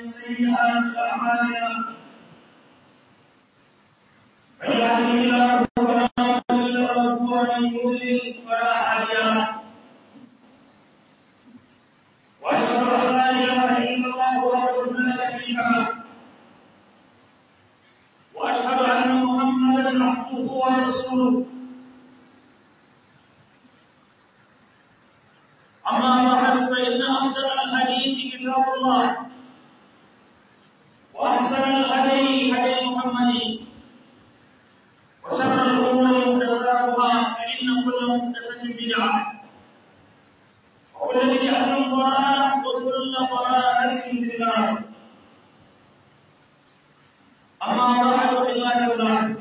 سيئات أعمالنا من يهده الله فلا مضل له ومن يضلل فلا هادي له واشهد ان لا اله الا الله وحده لا شريك له واشهد ان محمدا عبده ورسوله اما بعد فان اصدق الحديث كتاب الله واحسن الهدي هدي محمد وشر الامور محدثاتها فان كل محدثه بدعه وكل بدعه ضلاله وكل ضلاله في النار اما بعد عباد الله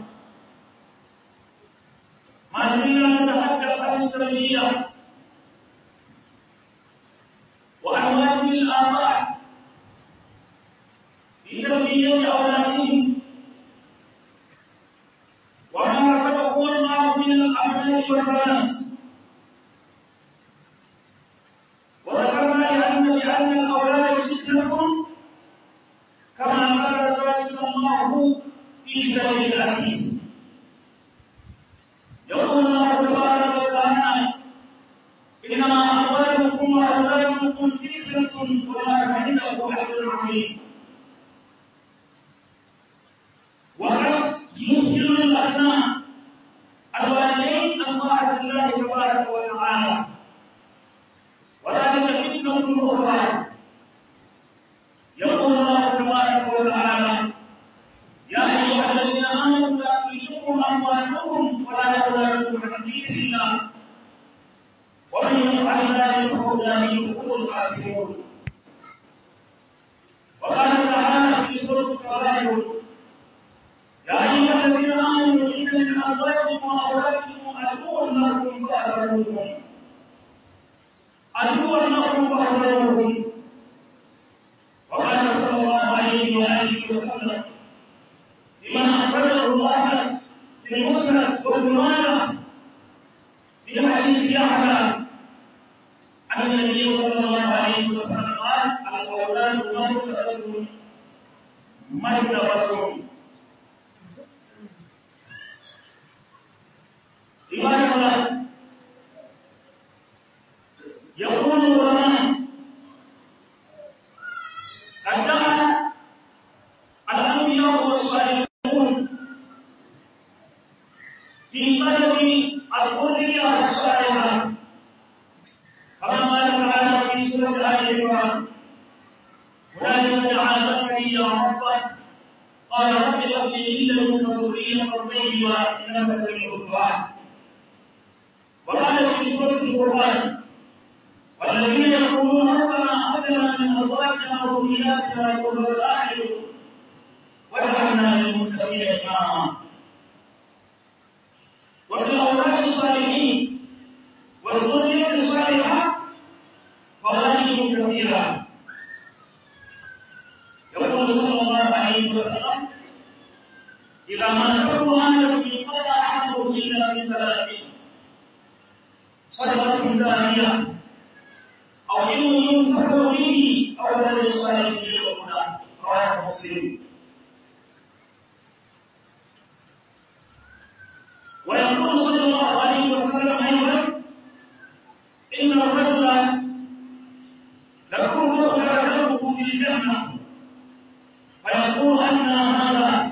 ما زلنا نتحدث عن التربيه وعن واجب الاباء في تربيه اولادهم وما رزقه الله من الابناء والبنات وذكرنا لان لان الاولاد فتنه كما قال ذلك الله في كتابه العزيز يقول الله تبارك وتعالى انما اموالكم واولادكم فتنه وما عنده اجر عظيم وقد يسجن الابناء الوالدين عن طاعه الله تبارك وتعالى وذلك فتنه اخرى يقول الله تبارك وتعالى يا ايها الذين امنوا لا تلهكم اموالكم ولا اولادكم عن ذكر الله ومن يفعل ذلك فاولئك هم الخاسرون وقال تعالى في سوره التغابن يا ايها الذين امنوا ان من ازواجكم واولادكم عدوا لكم فاحذروهم عدوا لكم فاحذروهم وقال صلى الله عليه واله وسلم لما اخرجه الله في المسند وابن ماجه في حديث يحيى عن النبي صلى الله عليه وسلم قال الاولاد مغفره مجدبه عباد الله يقول العلماء قد دعا الانبياء والصالحون في طلب الذريه الصالحه كما قال تعالى في سوره ال عمران هنالك دعا زكريا ربه قال رب هب لي من لدنك ذريه طيبه انك سميع الدعاء وقال في سوره القران والذين يقولون ربنا هب لنا من ازواجنا وذرياتنا قرة اعين واجعلنا للمتقين اماما وفي الاولاد الصالحين والذريه الصالحه فوائد كثيره يقول صلى الله عليه وسلم اذا ما تكون اهلكم انقطع عمله الا من ثلاث صدقه جاريه أو علم ينتفع به أو ولد صالح يدعونا رواه مسلم ويقول صلى الله عليه وسلم أيضا إن الرجل تكون درجته في الجنة فيقول أن هذا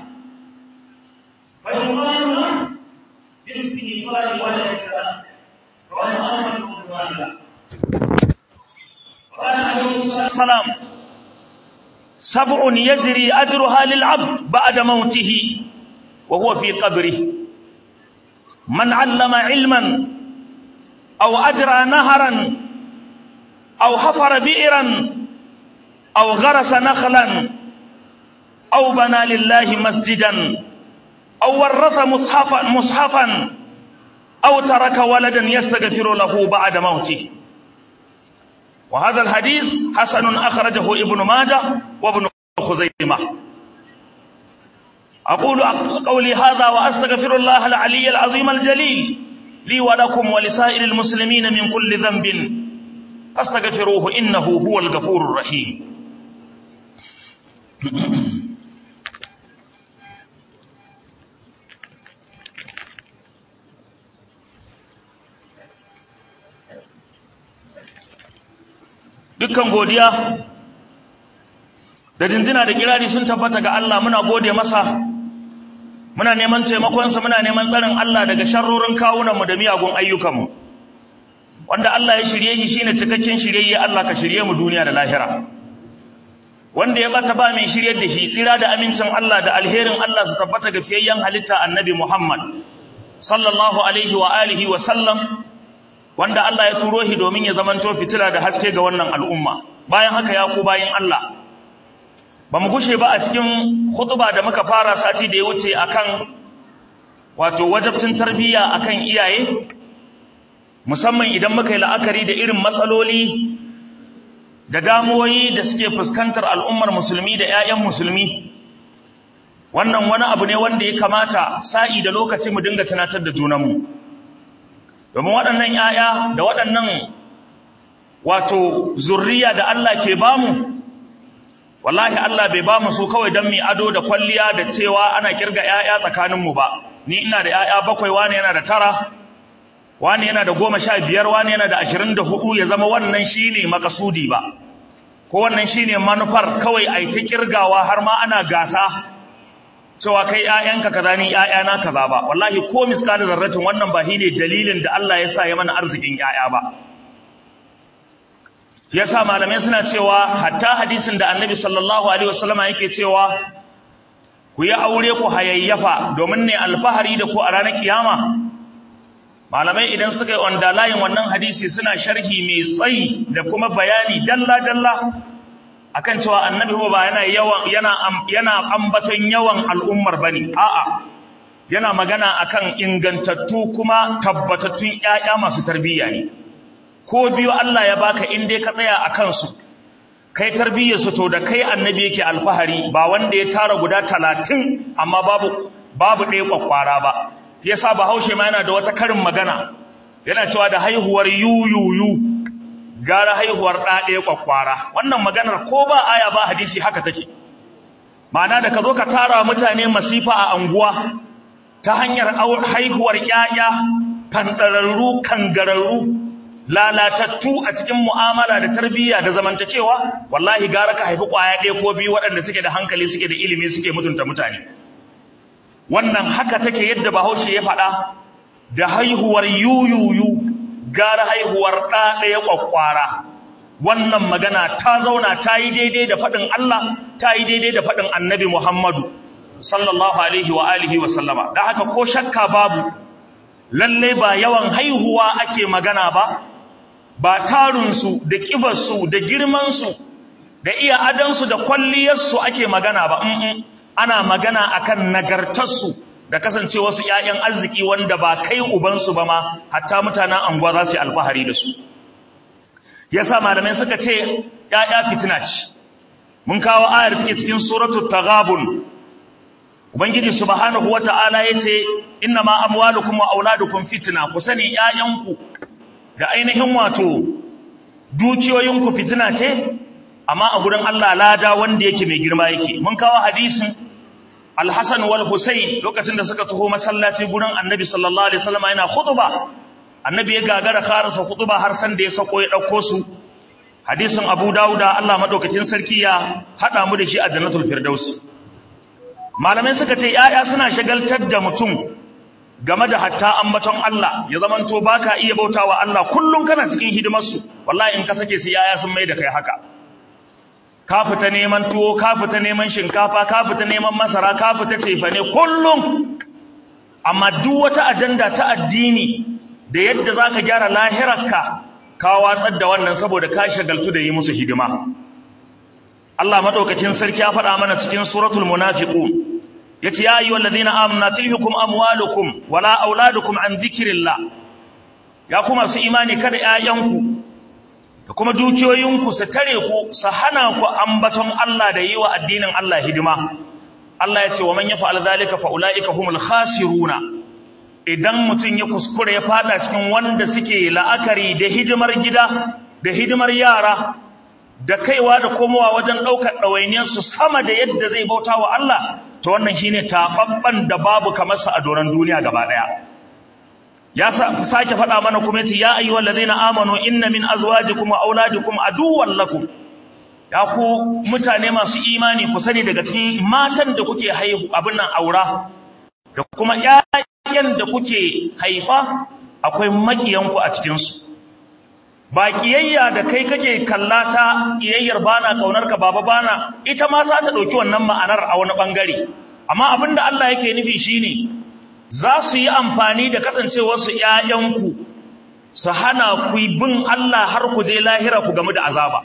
فيقال له باستغفار ولدك رواه أحمد بن ماجه قال عليه الصلاة والسلام سبع يجري أجرها للعبد بعد موته وهو في قبره من علم علما أو أجرى نهرا أو حفر بئرا أو غرس نخلا أو بنى لله مسجدا أو ورث مصحفا, مصحفا أو ترك ولدا يستغفر له بعد موته وهذا الحديث حسن أخرجه ابن ماجه وابن خزيمة أقول قولي هذا وأستغفر الله العلي العظيم الجليل لي ولكم ولسائر المسلمين من كل ذنب فاستغفروه إنه هو الغفور الرحيم dukkan godiya da jinjina da kirari sun tabbata ga Allah muna gode masa muna neman taimakonsa muna neman tsarin Allah daga sharrorin kawunanmu da miyagun ayyukanmu wanda Allah ya shirye shi shine cikakken shiryayye Allah ka shirye mu duniya da lahira wanda ya bata ba mai shiryar da shi tsira da amincin Allah da alherin Allah su tabbata ga fiyayyen halitta annabi Muhammad sallallahu alaihi wa alihi wa sallam wanda Allah ya turo shi domin ya zamanto fitila da haske ga wannan al'umma bayan haka ya ku bayin Allah ba mu gushe ba a cikin khutba da muka fara sati da ya wuce akan wato wajabcin tarbiyya akan iyaye musamman idan muka yi la'akari da irin matsaloli da damuwoyi da suke fuskantar al'ummar musulmi da 'ya'yan musulmi wannan wani abu ne wanda ya kamata sa'i da lokaci mu dinga tunatar da junanmu domin waɗannan 'ya'ya da waɗannan wato zurriya da Allah ke bamu wallahi Allah bai bamu su kawai don mi ado da kwalliya da cewa ana kirga 'ya'ya tsakaninmu ba ni ina da 'ya'ya bakwai wani yana da tara wani yana da goma sha biyar wani yana da ashirin da hudu ya zama wannan shine makasudi ba ko wannan shine manufar kawai a yi ta kirgawa har ma ana gasa cewa kai ‘ya'yanka kaza ni ‘ya'yana kaza ba wallahi ko miskalin zarratin wannan ba shine dalilin da Allah ya sa ya mana arzikin ‘ya'ya ba yasa malamai suna cewa hatta hadisin da annabi sallallahu alaihi wasallama yake cewa ku yi aure ku hayayyafa domin ne alfahari da ku a ranar kiyama malamai idan suka yi wanda layin wannan hadisi suna sharhi mai tsayi da kuma bayani dalla-dalla akan cewa annabi ba yana yawan yana yana ambaton yawan al'ummar bane a'a yana magana akan ingantattu kuma tabbatattun ƴaƴa masu tarbiyya ne ko biyu Allah ya baka in dai ka tsaya akan su kai tarbiyyar su to da kai annabi yake alfahari ba wanda ya tara guda 30 amma babu babu ɗaya kwakwara ba yasa bahaushe ma yana da wata karin magana yana cewa da haihuwar yuyuyu gara haihuwar ɗaɗe kwakwara wannan maganar ko ba aya ba hadisi haka take ma'ana da ka zo ka tara mutane masifa a anguwa ta hanyar haihuwar ƴaƴa kandararru kangararru lalatattu a cikin mu'amala da tarbiyya da zamantakewa wallahi gara ka haifi ƙwaya ɗaya ko biyu waɗanda suke da hankali suke da ilimi suke mutunta mutane wannan haka take yadda bahaushe ya faɗa da haihuwar yuyuyu gara haihuwar ɗa ɗaya ƙwaƙwara wannan magana ta zauna ta yi daidai da faɗin Allah ta yi daidai da faɗin annabi Muhammadu sallallahu alaihi wa alihi wa sallama da haka ko shakka babu lalle ba yawan haihuwa ake magana ba ba tarunsu da ƙibarsu da girmansu da iya adansu da kwalliyarsu ake magana ba ana magana akan nagartarsu da kasance wasu ƴaƴan arziki wanda ba kai ubansu ba ma hatta mutanen anguwa za su yi alfahari da su yasa malamai suka ce ƴaƴa fitina ce mun kawo ayar take cikin suratul taghabun ubangiji subhanahu wata'ala yace innama amwalukum wa auladukum fitna ku sani ƴaƴanku da ainihin wato dukiyoyinku fitina ce amma a gurin Allah lada wanda yake mai girma yake mun kawo hadisin Al-Hasan wal Husayn lokacin da suka taho masallaci gurin Annabi sallallahu alaihi wasallam yana khutba Annabi ya gagara karasa khutba har san da ya sako ya dauko su hadisin Abu Dawuda Allah madaukakin sarki ya hada mu da shi a Jannatul Firdaus malamai suka ce yaya suna shagaltar da mutum game da hatta ambaton Allah ya zamanto baka iya bautawa Allah kullum kana cikin hidimar su wallahi in ka sake su yaya sun mai da kai haka ka fita neman tuwo ka fita neman shinkafa ka fita neman masara ka fita cefane kullum amma duk wata ajanda ta addini da yadda zaka gyara lahirarka ka watsar da wannan saboda ka shagaltu da yi musu hidima Allah madaukakin sarki ya faɗa mana cikin suratul munafiqun yace ya ayyuhal ladina amanu tilhukum amwalukum wala auladukum an dhikrillah ya kuma su imani kada 'ya'yanku da kuma dukiyoyinku su tare ku su hana ku ambaton Allah da yi wa addinin Allah hidima Allah ya ce wa man yaf'al zalika fa ulaika humul khasiruna idan mutum ya kuskure ya fada cikin wanda suke la'akari da hidimar gida da hidimar yara da kaiwa da komowa wajen ɗaukar ɗawainiyarsu sama da yadda zai bauta wa Allah to wannan shine taɓaɓɓen da babu kamar sa a doron duniya gaba ɗaya ya sake faɗa mana kuma yace ya ayyuhal ladina amanu inna min azwajikum wa auladikum aduwwan lakum ya ku mutane masu imani ku sani daga cikin matan da kuke haihu abin nan aura da kuma ƴaƴan da kuke haifa akwai makiyanku a cikin su ba kiyayya da kai kake kallata kiyayyar bana kaunar ka baba bana ita ma za ta dauki wannan ma'anar a wani bangare amma abinda Allah yake nufi shine za su yi amfani da kasancewarsu ‘ya'yanku su hana ku bin Allah har ku je lahira ku gamu da azaba.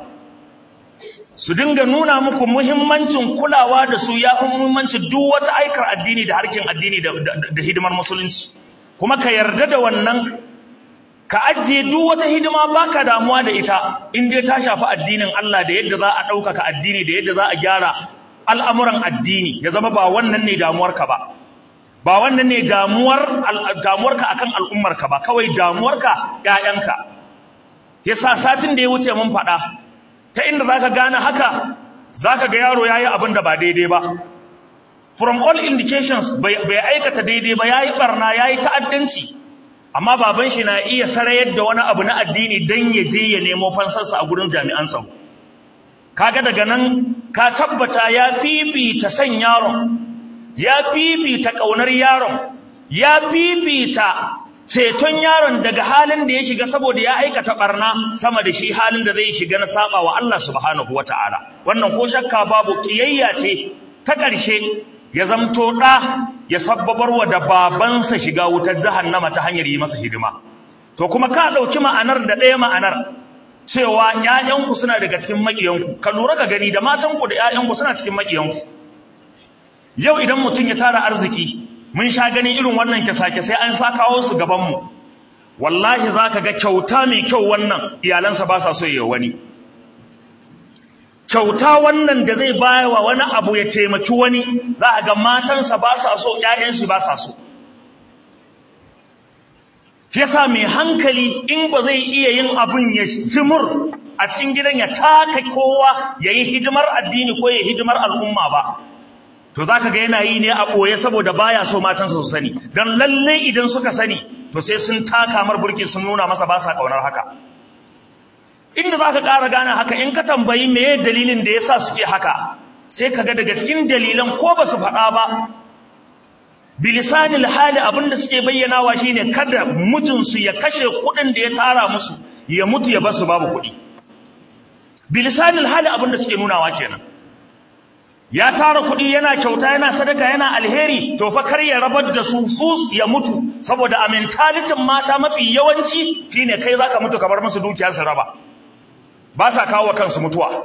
Su dinga nuna muku muhimmancin kulawa da su ya fi muhimmancin duk wata aikar addini da harkin addini da hidimar musulunci. Kuma ka yarda da wannan, ka ajiye duk wata hidima baka damuwa da ita, in dai ta shafi addinin Allah da yadda za a ɗaukaka addini da yadda za a gyara al'amuran addini, ya zama ba wannan ne damuwarka ba. ba wannan ne damuwar damuwarka akan al'ummarka ba kawai damuwarka ƴaƴanka yasa satin da ya wuce mun faɗa ta inda zaka gane haka zaka ga yaro yayi abin da ba daidai ba from all indications bai aikata daidai ba yayi barna yayi ta'addanci amma baban shi na iya sarayar da wani abu na addini dan ya je ya nemo fansarsa a gurin jami'an tsaro kaga daga nan ka tabbata ya fifita san yaron ya fifita ƙaunar yaron ya fifita ceton yaron daga halin da ya shiga saboda ya aikata barna sama da shi halin da zai shiga na saba wa Allah subhanahu wataala wannan ko shakka babu kiyayya ce ta ƙarshe ya zamto ɗa ya sabbabar wa da babansa shiga wutar jahannama ta hanyar yi masa hidima to kuma ka ɗauki ma'anar da ɗaya ma'anar cewa ƴaƴanku suna daga cikin maƙiyanku ka lura ka gani da matanku da ƴaƴanku suna cikin maƙiyanku yau idan mutum ya tara arziki mun sha ganin irin wannan kyasa sai an sa kawo su gabanmu wallahi za ka ga kyauta mai kyau wannan iyalansa ba sa so yi wani kyauta wannan da zai baya wa wani abu ya taimaki wani za a ga matansa ba sa so ‘ya'yansu ba sa so shi yasa mai hankali in ba zai iya yin abin ya cimur a cikin gidan ya taka kowa ya yi hidimar addini ko ya hidimar al'umma ba to za ka ga yana yi ne a ɓoye saboda baya so matansa su sani don lalle idan suka sani to sai sun taka mar burki sun nuna masa ba sa ƙaunar haka inda za ka ƙara gane haka in ka tambayi meye dalilin da ya sa suke haka sai ka ga daga cikin dalilan ko ba su faɗa ba bilisanil hali abin da suke bayyanawa shine kada mutunsu ya kashe kuɗin da ya tara musu ya mutu ya basu babu kuɗi bilisanil hali abin da suke nunawa kenan ya tara kuɗi yana kyauta yana sadaka yana alheri to fa kar ya rabar da su su ya mutu saboda a mentalitin mata mafi yawanci shine kai zaka mutu ka bar musu dukiya su raba ba sa kawo kansu mutuwa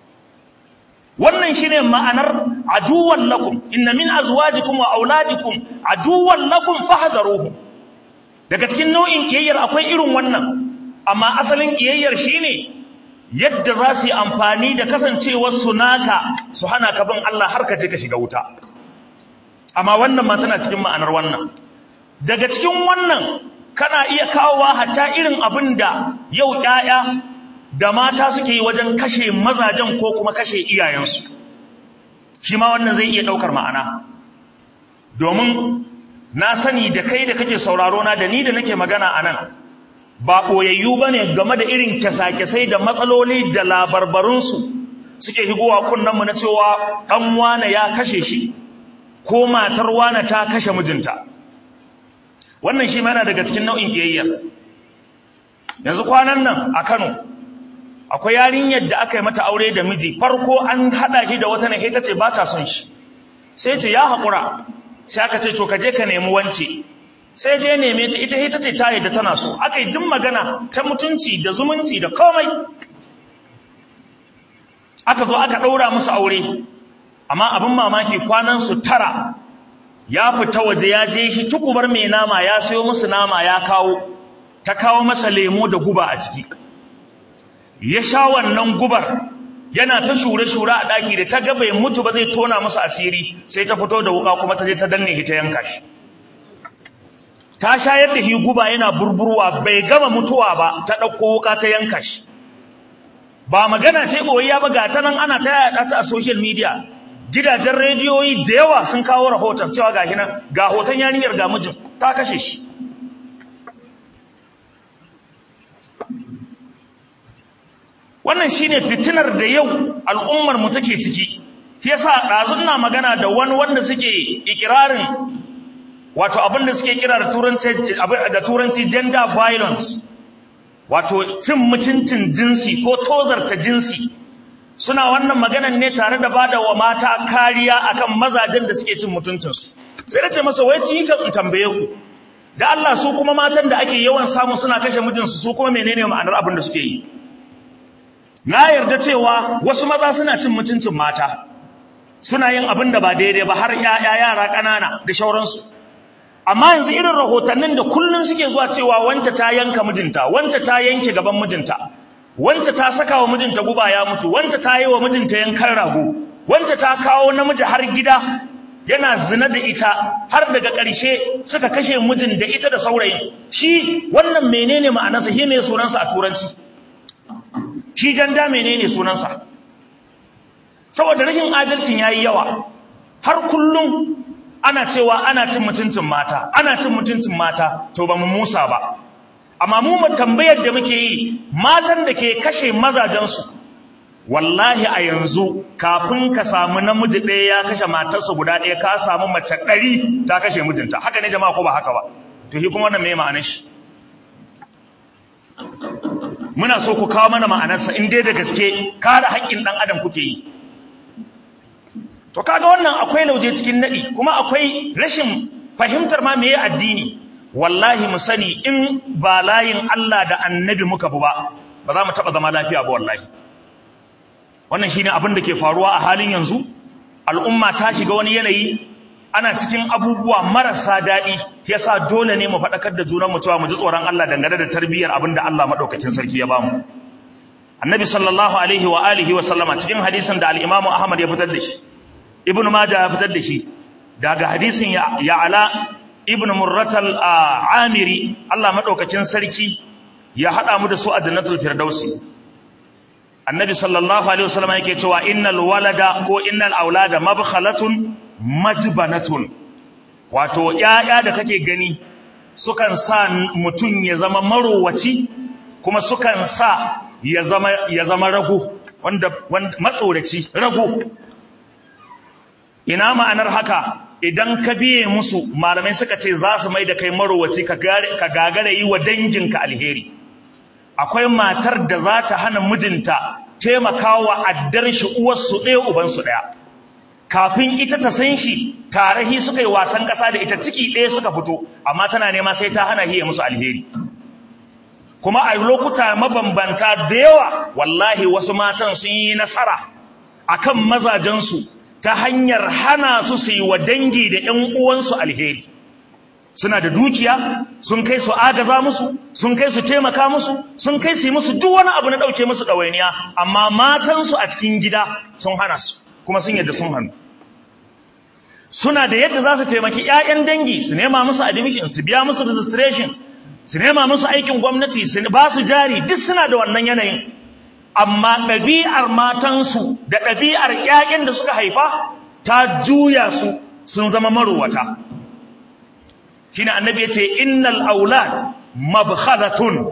wannan shine ma'anar aduwwan lakum inna min azwajikum wa auladikum aduwwan lakum fahdharuhum daga cikin nau'in kiyayyar akwai irin wannan amma asalin kiyayyar shine yadda za su yi amfani da kasancewar su naka su hana ka bin Allah har ka je ka shiga wuta amma wannan ma tana cikin ma'anar wannan daga cikin wannan kana iya kawowa hatta irin abin da yau ƴaƴa da mata suke yi wajen kashe mazajen ko kuma kashe iyayensu shi ma wannan zai iya ɗaukar ma'ana domin na sani da kai da kake sauraro na da ni da nake magana a nan ba ɓoyayyu ba ne game da irin kyasa-kyasai da matsaloli da labarbarunsu suke higowa kunnenmu na cewa ɗan wane ya kashe shi ko matar wane ta kashe mijinta wannan shi mana daga cikin nau'in ƙiyayya yanzu kwanan nan a kano akwai yarinyar da aka yi mata aure da miji farko an haɗa shi da wata na ta ce ba ta son shi sai ce ya haƙura sai aka ce to ka je ka nemi wance sai je neme ta ita ita ce ta yadda tana so aka yi duk magana ta mutunci da zumunci da komai aka zo aka ɗaura musu aure amma abin mamaki kwanan su tara ya fita waje ya je shi tukubar mai nama ya sayo musu nama ya kawo ta kawo masa lemo da guba a ciki ya sha wannan gubar yana ta shure-shure a ɗaki da ta ga bai mutu ba zai tona musu asiri sai ta fito da wuka kuma ta je ta danne shi ta yanka shi ta shayar da shi guba yana burburwa bai gama mutuwa ba ta ɗauko wuka ta yanka shi ba magana ce boyayya ba ga ta nan ana ta yada ta a social media gidajen rediyoyi da yawa sun kawo rahoton cewa ga nan ga hoton yarinyar ga mijin ta kashe shi wannan shine fitinar da yau al'ummar mu take ciki shi yasa ɗazun na magana da wani wanda suke ikirarin wato abin da suke kira da turanci da turanci gender violence wato cin mutuncin jinsi ko tozarta jinsi suna wannan maganan ne tare da bada wa mata kariya akan mazajen da suke cin mutuncinsu sai da ce masa wai ci kan tambaye ku da Allah su kuma matan da ake yawan samu suna kashe mijinsu su kuma menene ma'anar abin da suke yi na yarda cewa wasu maza suna cin mutuncin mata suna yin abin da ba daidai ba har ƴaƴa yara ƙanana da shauransu amma yanzu irin rahotannin da kullun suke zuwa cewa wance ta yanka mijinta wance ta yanke gaban mijinta wance ta saka wa mijinta guba ya mutu wance ta yi wa mijinta yankan rago wance ta kawo namiji har gida yana zina da ita har daga ƙarshe suka kashe mijin da ita da saurayin shi wannan menene ma'anarsa shi me sunansa a turanci shi janda menene sunansa saboda rashin adalcin yayi yawa har kullum ana cewa ana cin mutuncin mata ana cin mutuncin mata to ba mu musa ba amma mu mu tambayar da muke yi matan da ke kashe mazajensu wallahi a yanzu kafin ka samu namiji ɗaya ya kashe matarsa guda ɗaya ka samu mace ɗari ta kashe mijinta haka ne jama'a ko ba haka ba to shi kuma wannan me ma'anar shi muna so ku kawo mana ma'anarsa in dai da gaske kare haƙƙin ɗan adam kuke yi to kaga wannan akwai lauje cikin nadi kuma akwai rashin fahimtar ma meye addini wallahi mu sani in ba layin Allah da annabi muka bu ba ba za mu taba zama lafiya ba wallahi wannan shine abin da ke faruwa a halin yanzu al'umma ta shiga wani yanayi ana cikin abubuwa marasa daɗi yasa dole ne mu faɗakar da junan mu cewa mu ji tsoron Allah dangane da tarbiyyar abin da Allah madaukakin sarki ya bamu annabi sallallahu alaihi wa alihi wa sallama cikin hadisin da al-Imam Ahmad ya fitar da shi ibnu majah ya fitar da shi daga hadisin ya ala ibnu murratal amiri Allah madaukakin sarki ya hada mu da su a jannatul firdausi annabi sallallahu alaihi wasallam yake cewa innal walada ko innal aulada mabkhalatun majbanatun wato yaya da kake gani sukan sa mutun ya zama marowaci kuma sukan sa ya zama ya zama rago wanda matsoraci rago ina ma'anar haka idan ka biye musu malamai suka ce za su mai da kai marowaci ka gagara yi wa danginka alheri akwai matar da za ta hana mijinta taimakawa addar shi uwarsu ɗaya ubansu ɗaya kafin ita ta san shi tarahi suka yi wasan ƙasa da ita ciki ɗaya suka fito amma tana nema sai ta hana hiya musu alheri kuma a lokuta mabambanta da yawa wallahi wasu matan sun yi nasara akan mazajensu ta hanyar hana su su yi wa dangi da ‘yan uwansu alheri suna da dukiya sun kai su agaza musu sun kai su taimaka musu sun kai su yi musu duk wani abu na ɗauke musu ɗawainiya amma matansu a cikin gida sun hana su kuma sun yadda sun hannu suna da yadda za su taimaki ‘ya'yan dangi su nema musu admission su biya musu registration su nema musu aikin gwamnati su ba su jari duk suna da wannan yanayin amma ɗabi'ar matansu da ɗabi'ar ‘ya'yan da suka haifa ta juya su sun zama marowata shi ne annabi ya ce innal aulad mabkhalatun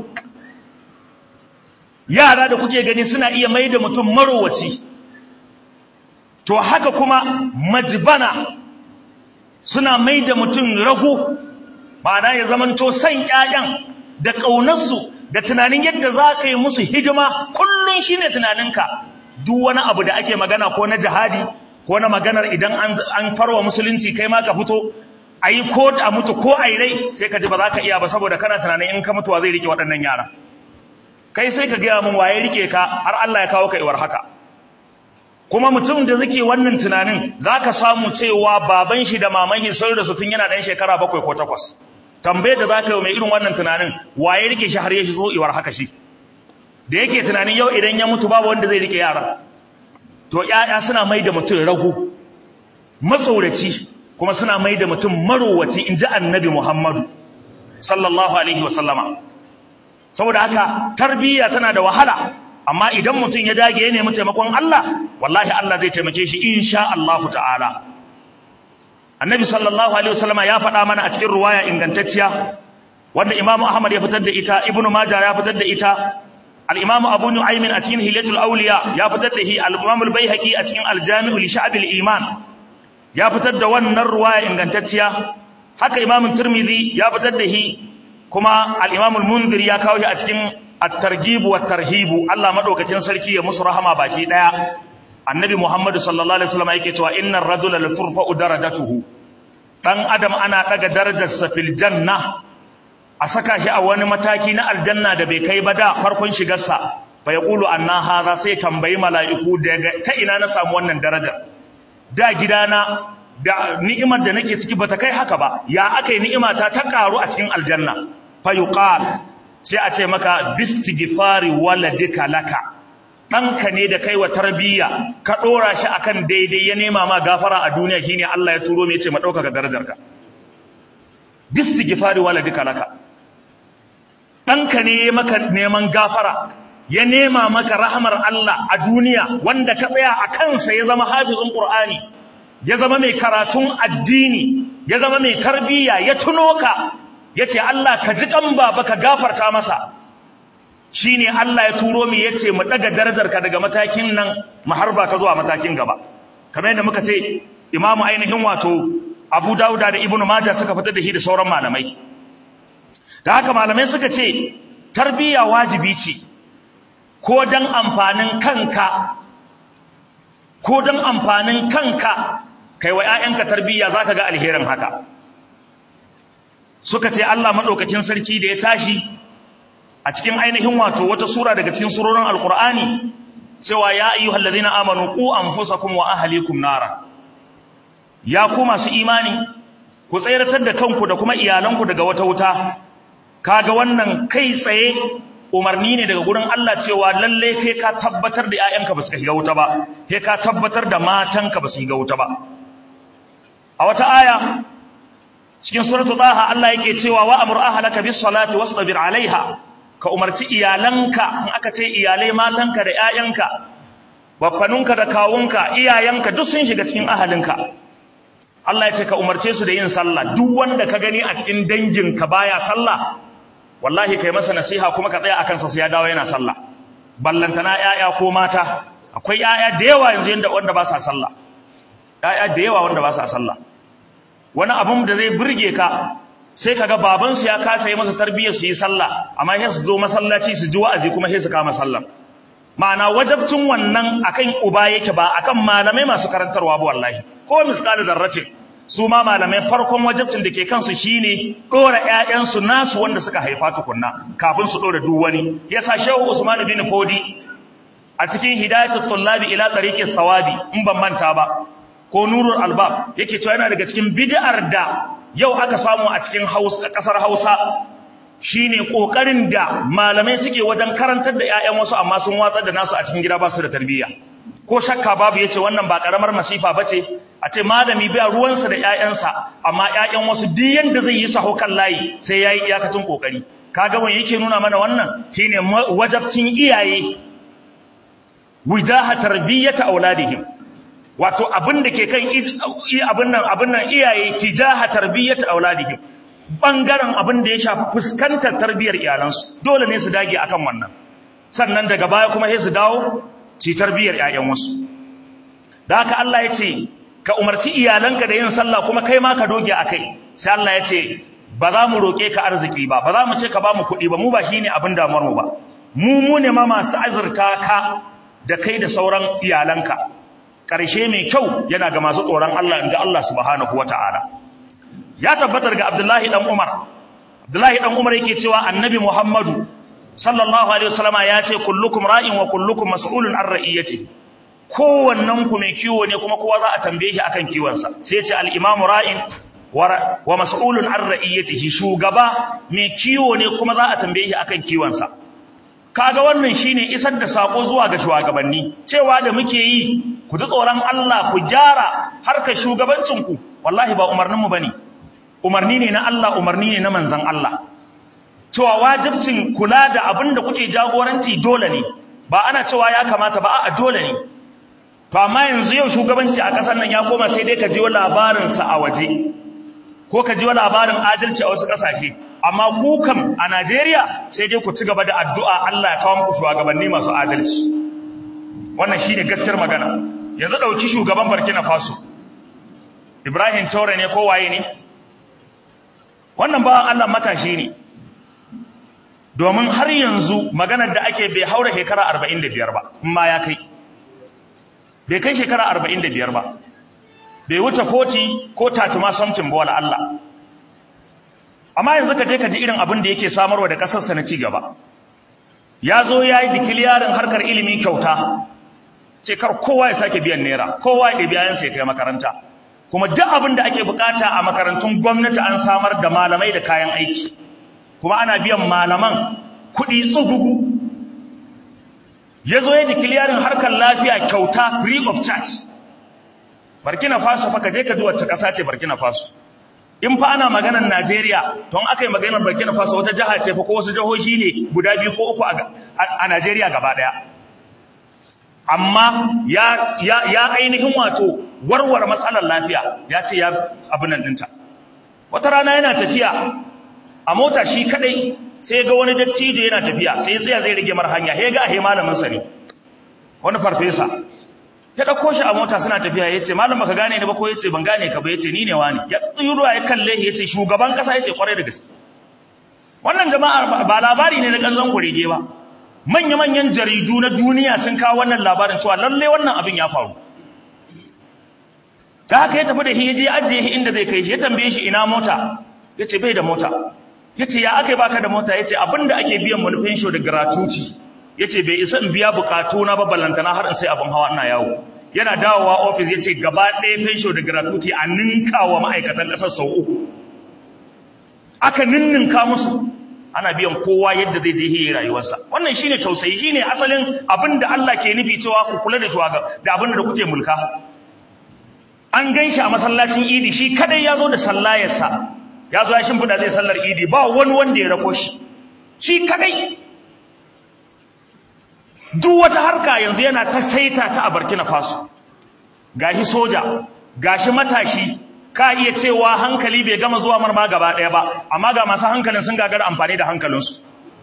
yara da kuke gani suna iya mai da mutum marowaci to haka kuma majbana suna mai da mutum rago ma'ana ya zamanto san ‘ya'yan da ƙaunarsu da tunanin yadda za ka yi musu hidima kullum shi ne tunaninka duk wani abu da ake magana ko na jihadi ko na maganar idan an farwa musulunci kai ma ka fito a yi ko a mutu ko a yi rai sai ka ji ba za ka iya ba saboda kana tunanin in ka mutuwa zai rike waɗannan yara kai sai ka gaya min waye rike ka har Allah ya kawo ka iwar haka kuma mutum da zake wannan tunanin za ka samu cewa baban shi da maman shi sun rasu tun yana ɗan shekara bakwai ko takwas tambayar da za ka yi mai irin wannan tunanin waye rike shi har ya zo iwar haka shi da yake tunanin yau idan ya mutu babu wanda zai rike yara to ƴaƴa suna mai da mutum rago matsoraci kuma suna mai da mutum marowaci in ji annabi muhammadu sallallahu alaihi wa sallama saboda haka tarbiyya tana da wahala amma idan mutum ya dage ya nemi taimakon Allah wallahi Allah zai taimake shi insha Allah ta'ala annabi sallallahu alaihi wasallama ya faɗa mana a cikin ruwaya ingantacciya wanda imamu ahmad ya fitar da ita ibnu majah ya fitar da ita al-imamu abu nu'aymin a cikin hilatul awliya ya fitar da hi al-imamu al-baihaqi a cikin al-jami'u li sha'bil iman ya fitar da wannan ruwaya ingantacciya haka imamu tirmidhi ya fitar da hi kuma al-imamu al-munzir ya kawo shi a cikin at-targhib wa tarhib Allah madaukakin sarki ya musu rahama baki daya annabi muhammad sallallahu alaihi wasallam yake cewa innar rajula la turfa'u darajatuhu dan adam ana daga darajarsa fil janna a saka shi a wani mataki na aljanna da bai kai ba da farkon shigarsa fa yaqulu anna hadha sai tambayi mala'iku daga ta ina na samu wannan darajar da gidana da ni'imar da nake ciki bata kai haka ba ya akai ni'ima ta ta karu a cikin aljanna fa yuqal sai a ce maka bistighfari waladika laka ɗanka ne da kai wa tarbiyya ka ɗora shi akan daidai ya nema ma gafara a duniya shine Allah ya turo mai ce ma ɗaukaka darajarka bistighfari waladika laka ɗanka ne ya maka neman gafara ya nema maka rahmar Allah a duniya wanda ka tsaya a kansa ya zama hafizun Qur'ani ya zama mai karatun addini ya zama mai tarbiyya ya tuno ka yace Allah ka ji kan baba ka gafarta masa shine Allah ya turo mu yace mu daga darajarka daga matakin nan mu harba ka zuwa matakin gaba kamar yadda muka ce imamu ainihin wato Abu Dawuda da Ibn Majah suka fitar da shi da sauran malamai da haka malamai suka ce tarbiyya wajibi ce ko dan amfanin kanka ko dan amfanin kanka kai wa ƴaƴanka tarbiyya zaka ga alherin haka suka ce Allah madaukakin sarki da ya tashi a cikin ainihin wato wata sura daga cikin surorin alqur'ani cewa ya ayyuhal ladina amanu qu anfusakum wa ahlikum nara ya ku masu imani ku tsayratar da kanku da kuma iyalanku daga wata wuta kaga wannan kai tsaye umarni ne daga gurin Allah cewa lalle kai ka tabbatar da ƴaƴanka ba su shiga wuta ba kai ka tabbatar da matanka ba su shiga wuta ba a wata aya cikin suratul daha Allah yake cewa wa amur ahlaka bis salati wastabir alaiha ka umarci iyalanka in aka ce iyalai matanka da ƴaƴanka baffanunka da kawunka iyayenka duk sun shiga cikin ahalinka Allah ya ce ka umarce su da yin sallah duk wanda ka gani a cikin danginka baya sallah wallahi kai masa nasiha kuma ka tsaya akan sa sai ya dawo yana sallah ballantana ƴaƴa ko mata akwai ƴaƴa da yawa yanzu yanda wanda ba sa sallah ƴaƴa da yawa wanda ba sa sallah wani abun da zai burge ka sai kaga baban su ya kasa yi masa tarbiyyar su yi sallah amma sai su zo masallaci su ji wa'azi kuma sai su kama sallah ma'ana wajabcin wannan akan uba yake ba akan malamai masu karantarwa ba wallahi ko misqal darratin su ma malamai farkon wajabcin da ke kansu shine dora ƴaƴansu nasu wanda suka haifa tukunna kafin su dora duk wani yasa Shehu Usman bin Fodi a cikin Hidayatul Tullabi ila tariqis sawabi in ban manta ba ko Nurul Albab yake cewa yana daga cikin bid'ar da yau aka samu a cikin Hausa kasar Hausa shine kokarin da malamai suke wajen karantar da ƴaƴan wasu amma sun watsar da nasu a cikin gida ba su da tarbiyya ko shakka babu yace wannan ba karamar masifa bace a ce malami bai ruwansa da ƴaƴansa amma ƴaƴan wasu duk yanda zai yi saho kan layi sai yayi iyakacin kokari kaga wani yake nuna mana wannan shine wajabcin iyaye wijaha tarbiyyata auladihim wato abin da ke kan abin nan abin nan iyaye tijaha tarbiyyata auladihim bangaren abin da ya shafi fuskantar tarbiyyar iyalansu dole ne su dage akan wannan sannan daga baya kuma sai su dawo ci tarbiyyar ƴaƴan wasu da haka Allah ya ce ka umarci iyalanka da yin sallah kuma kai ma ka doge akai sai Allah ya ce ba za mu roke ka arziki ba ba za mu ce ka ba mu kuɗi ba mu ba shine abin damuwar mu ba mu mu ne ma masu azurta ka da kai da sauran iyalanka ƙarshe mai kyau yana ga masu tsoron Allah inda Allah subhanahu wata'ala ya tabbatar ga Abdullahi dan Umar Abdullahi dan Umar yake cewa Annabi Muhammadu sallallahu alaihi wasallama ya ce kullukum ra'in wa kullukum mas'ulun an ra'iyati kowannen ku mai kiwo ne kuma kowa za a tambaye shi akan kiwonsa sai ya ce al-imam ra'in wa mas'ulun an ra'iyatihi shugaba mai kiwo ne kuma za a tambaye shi akan kiwonsa kaga wannan shine isar da sako zuwa ga shugabanni cewa da muke yi ku ji tsoron Allah ku gyara harkar shugabancin ku wallahi ba umarnin mu bane umarni ne na Allah umarni ne na manzon Allah cewa wajibcin kula da abin da kuke jagoranci dole ne ba ana cewa ya kamata ba a dole ne to amma yanzu yau shugabanci a ƙasar nan ya koma sai dai ka ji labarinsa a waje ko ka ji labarin adalci a wasu ƙasashe amma ku kam a Najeriya sai dai ku ci gaba da addu'a Allah ya kawo muku shugabanni masu adalci wannan shine gaskiyar magana yanzu dauki shugaban Burkina Faso Ibrahim Traore ne ko waye ne wannan ba Allah matashi ne domin har yanzu maganar da ake bai haura shekara 45 ba in ma ya kai bai kai shekara 45 ba bai wuce 40 ko 30 ma something ba wala Allah amma yanzu ka je ka ji irin abin da yake samarwa da kasarsa na ci gaba ya zo ya yi dikiliyarin harkar ilimi kyauta ce kar kowa ya sake biyan naira kowa ya ɗabi ayansa ya kai makaranta kuma duk abin da ake bukata a makarantun gwamnati an samar da malamai da kayan aiki kuma ana biyan malaman kuɗi tsugugu ya zo ya dikiliyarin harkar lafiya kyauta free of charge Burkina Faso fa ka je ka ji wacce ƙasa ce Burkina Faso in fa ana maganar Najeriya to in aka yi maganar Burkina Faso wata jiha ce fa ko wasu jihohi ne guda biyu ko uku a Najeriya gaba daya amma ya ya ya ainihin wato warware matsalar lafiya ya ce ya abin nan dinta wata rana yana tafiya a mota shi kadai sai ga wani dattijo yana tafiya sai tsaya zai rage mar hanya sai ga ahe malamin sa ne wani farfesa ya dauko shi a mota suna tafiya yace malam baka gane ni ba ko yace ban gane ka ba yace ni ne wani ya tsuyuruwa ya kalle shi yace shugaban kasa yace kwarai da gaske wannan jama'a ba labari ne na kanzon kurege ba manya manyan jaridu na duniya sun kawo wannan labarin cewa lalle wannan abin ya faru da haka ya tafi da shi yaje ajiye shi inda zai kai shi ya tambaye shi ina mota yace bai da mota yace ya akai baka da mota yace abinda ake biyan manufin show da gratuity yace bai isa in biya bukatu na ba ballantana har in sai abin hawa ina yawo yana dawowa office yace gaba ɗaya pension da gratuity a ninka wa ma'aikatan ƙasar sau uku aka ninninka musu ana biyan kowa yadda zai je yi rayuwarsa wannan shine tausayi shine asalin abin da Allah ke nufi cewa ku kula da shugaban da abin da kuke mulka an gan shi a masallacin idi shi kadai ya zo da sallayarsa ya zo ya shimfiɗa zai sallar idi ba wani wanda ya rako shi shi kadai duk wata harka yanzu yana ta saita ta a Burkina Faso gashi soja gashi matashi ka iya cewa hankali bai gama zuwa marma gaba ɗaya ba amma ga masu hankalin sun gagara amfani da hankalinsu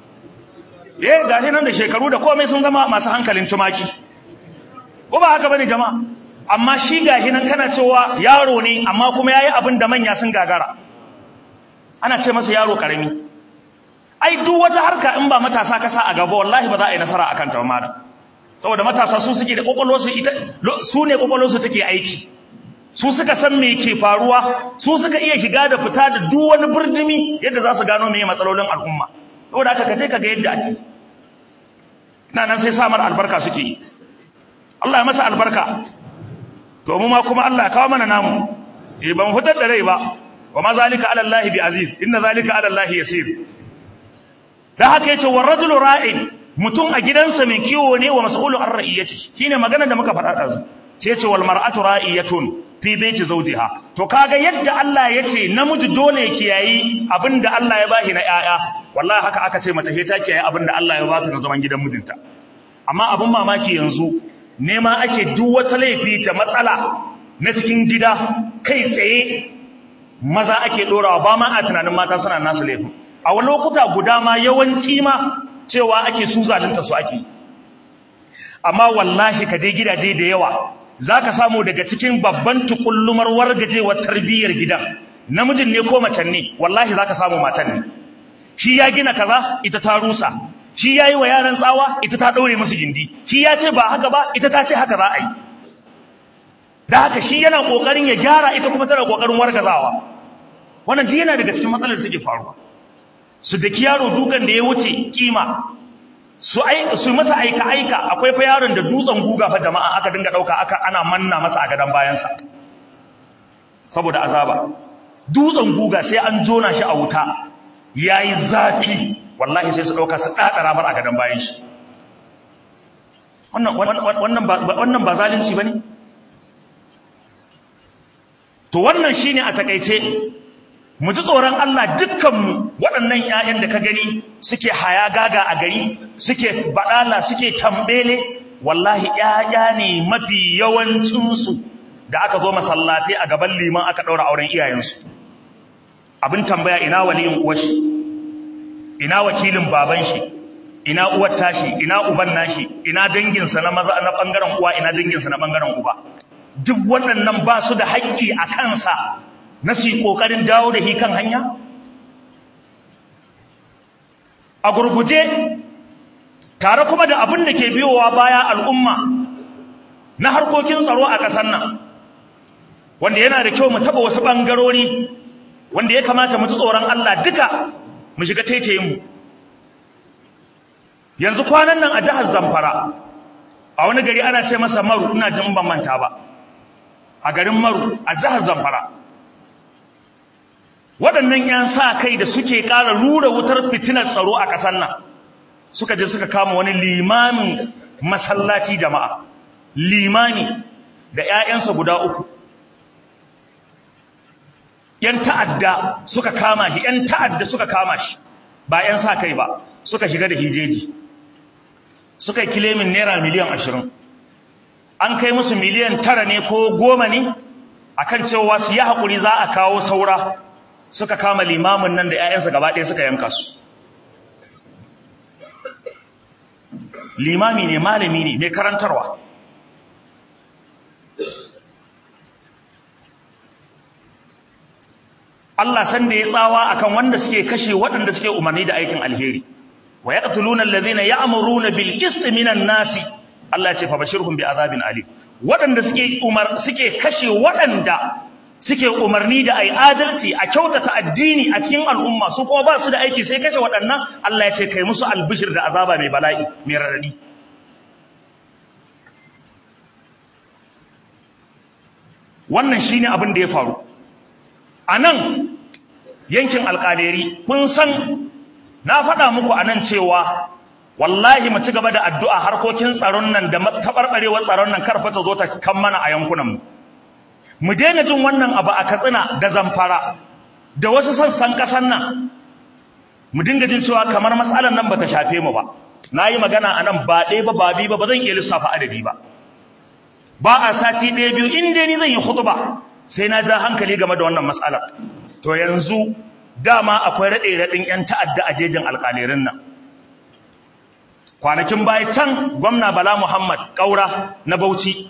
eh gashi nan da shekaru da komai sun zama masu hankalin tumaki ko ba haka bane jama'a amma shi gashi nan kana cewa yaro ne amma kuma yayi abin da manya sun gagara ana ce masa yaro karami ai duk wata harka in ba matasa ka sa a gaba wallahi ba za a yi nasara akan ta ba saboda matasa su suke da kokolwarsu ita su ne kokolwarsu take aiki su suka san me ke faruwa su suka iya shiga da fita da duk wani burdumi yadda za su gano meye matsalolin al'umma saboda haka kaje ka ga yadda ake ina nan sai samar albarka suke yi Allah ya masa albarka to mu ma kuma Allah ya kawo mana namu eh ban fitar da rai ba wa ma zalika ala Allah bi aziz inna zalika ala Allah yasir da haka yace war rajulu ra'in mutum a gidansa mai kiwo ne wa mas'ulu an ra'iyati shine magana da muka faɗa ɗazu sai ce wal mar'atu ra'iyatun fi baiti zawjiha to kaga yadda Allah yace namiji dole ya kiyayi abinda Allah ya bashi na yaya wallahi haka aka ce mace ta kiyaye abinda Allah ya bata na zaman gidan mijinta amma abin mamaki yanzu nema ake duk wata laifi ta matsala na cikin gida kai tsaye maza ake dorawa ba ma a tunanin mata suna nasu laifin a wani lokuta guda ma yawanci ma cewa ake su zalunta su ake amma wallahi ka je gidaje da yawa zaka samu daga cikin babban tukullumar wargajewar tarbiyyar gidan namijin ne ko macen ne wallahi zaka samu matan ne shi ya gina kaza ita ta rusa shi yayi wa yaran tsawa ita ta daure musu gindi shi ya ce ba haka ba ita ta ce haka za a yi da haka shi yana kokarin ya gyara ita kuma tana kokarin wargazawa wannan duk yana daga cikin matsalar da take faruwa su daki yaro dukan da ya wuce kima su ai su masa aika aika akwai fa yaron da dutsen guga fa jama'a aka dinga dauka aka ana manna masa a gadan bayansa saboda azaba dutsen guga sai an jona shi a wuta yayi zafi wallahi sai su dauka su dadara bar a gadan bayan shi wannan wannan ba wannan ba zalunci bane to wannan shine a takeice mu ji tsoron Allah dukkanmu waɗannan ƴaƴan da ka gani suke haya gaga a gari suke baɗala suke tambele wallahi ƴaƴa ne mafi yawancinsu da aka zo masallatai a gaban liman aka ɗaura auren iyayensu abin tambaya ina waliyin uwashi ina wakilin baban shi ina uwar tashi ina uban nashi ina danginsa na maza na bangaren uwa ina danginsa na bangaren uba duk waɗannan ba su da haƙƙi a kansa na su yi ƙoƙarin dawo da shi kan hanya a gurguje tare kuma da abin da ke biyowa baya al'umma na harkokin tsaro a ƙasar nan wanda yana da kyau mu taɓa wasu ɓangarori wanda ya kamata mu ji tsoron Allah duka mu shiga taitayinmu yanzu kwanan nan a jihar Zamfara a wani gari ana ce masa Maru ina jin ban manta ba a garin Maru a jihar Zamfara waɗannan 'yan sa kai da suke ƙara rura wutar fitinar tsaro a ƙasar nan suka je suka kama wani limamin masallaci jama'a limami da 'ya'yansa guda uku ‘yan ta'adda suka kama shi, ‘yan ta'adda suka kama shi, ba ‘yan sa kai ba, suka shiga da hijeji, suka yi kilemin naira miliyan ashirin. An kai musu miliyan tara ne ko goma ne, a kan cewa su yi haƙuri za a kawo saura, suka kama limamin nan da ‘ya'yansa gaba ɗaya suka yanka su. Limami ne, malami ne, mai karantarwa. Allah san da ya tsawa akan wanda suke kashe waɗanda suke umarni da aikin alheri wa yaqtuluna alladhina ya'muruna bil qist minan nasi Allah ya ce fa bashirhum bi azabin alim waɗanda suke umar suke kashe waɗanda suke umarni da ai adalci a kyautata addini a cikin al'umma su kuma ba su da aiki sai kashe waɗannan Allah ya ce kai musu albishir da azaba mai bala'i mai radadi wannan shine abin da ya faru a nan yankin alƙaleri kun san na faɗa muku a nan cewa wallahi mu ci gaba da addu'a harkokin tsaron nan da taɓarɓarewar tsaron nan karfa ta zo ta kan mana a yankunanmu mu daina jin wannan abu a katsina da zamfara da wasu sassan ƙasar nan mu dinga jin cewa kamar matsalar nan ba ta shafe mu ba na yi magana a nan ba ɗaya ba ba biyu ba ba zan iya lissafa adadi ba ba a sati ɗaya biyu in dai ni zan yi hutuba sai na ja hankali game da wannan matsalar to yanzu dama akwai raɗe-raɗin 'yan ta'adda a jejin alƙalirin nan kwanakin baya can gwamna bala muhammad ƙaura na bauchi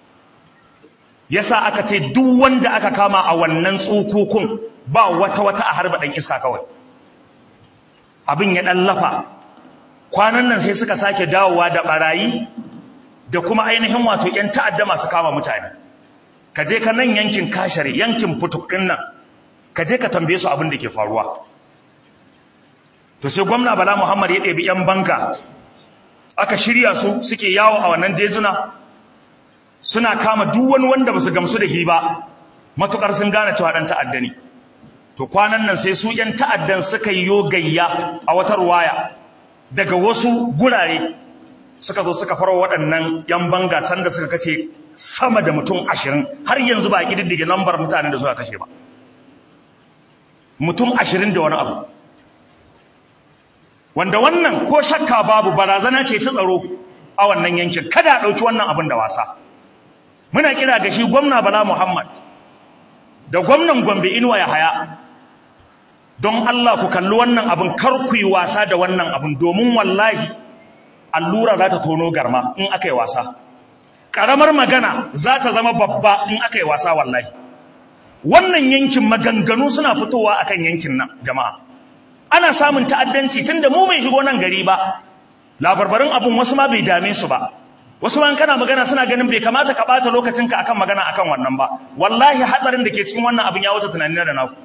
yasa aka ce duk wanda aka kama a wannan tsukukun ba wata-wata a harba ɗan iska kawai abin ya ɗan lafa kwanan nan sai suka sake dawowa da ɓarayi da kuma ainihin wato 'yan ta'adda masu kama mutane ka je ka nan yankin kashare yankin futuk ɗin nan ka je ka tambaye su abin da ke faruwa to sai gwamna bala muhammad ya ɗebi 'yan banka aka shirya su suke yawo a wannan jejuna suna kama duk wani wanda ba su gamsu da shi ba matuƙar sun gane cewa ɗan ta'adda ne to kwanan nan sai su 'yan ta'addan suka yi gayya a wata ruwaya daga wasu gurare suka zo suka faro waɗannan 'yan banga sanda suka kace sama da mutum ashirin har yanzu ba a ƙididdige lambar mutanen da suka kashe ba mutum ashirin da wani abu wanda wannan ko shakka babu barazana ce ta tsaro a wannan yankin kada a ɗauki wannan abin da wasa muna kira ga shi gwamna bala muhammad da gwamnan gombe inuwa ya haya don allah ku kalli wannan abin kar ku yi wasa da wannan abin domin wallahi allura za ta tono garma in aka yi wasa ƙaramar magana za ta zama babba in aka yi wasa wallahi wannan yankin maganganu suna fitowa akan yankin nan jama'a ana samun ta'addanci tunda mu bai shigo nan gari ba labarbarin abun wasu ma bai dame su ba wasu ma kana magana suna ganin bai kamata ka bata lokacinka akan magana akan wannan ba wallahi hatsarin da ke cikin wannan abin ya wuce tunanin da naku